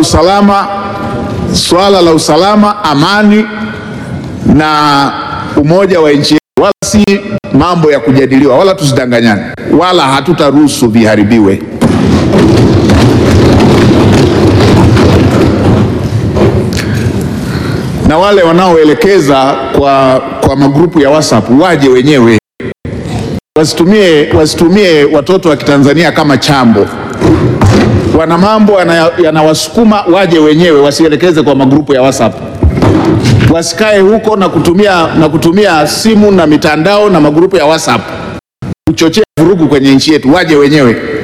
usalama, swala la usalama, amani na umoja wa nchi yetu, wala si mambo ya kujadiliwa, wala tusidanganyane, wala hatutaruhusu viharibiwe. Na wale wanaoelekeza kwa, kwa magrupu ya WhatsApp waje wenyewe, wasitumie, wasitumie watoto wa Kitanzania kama chambo. Wana mambo yana- yanawasukuma waje wenyewe, wasielekeze kwa magrupu ya WhatsApp wasikae huko na kutumia, na kutumia simu na mitandao na magrupu ya WhatsApp kuchochea vurugu kwenye nchi yetu, waje wenyewe.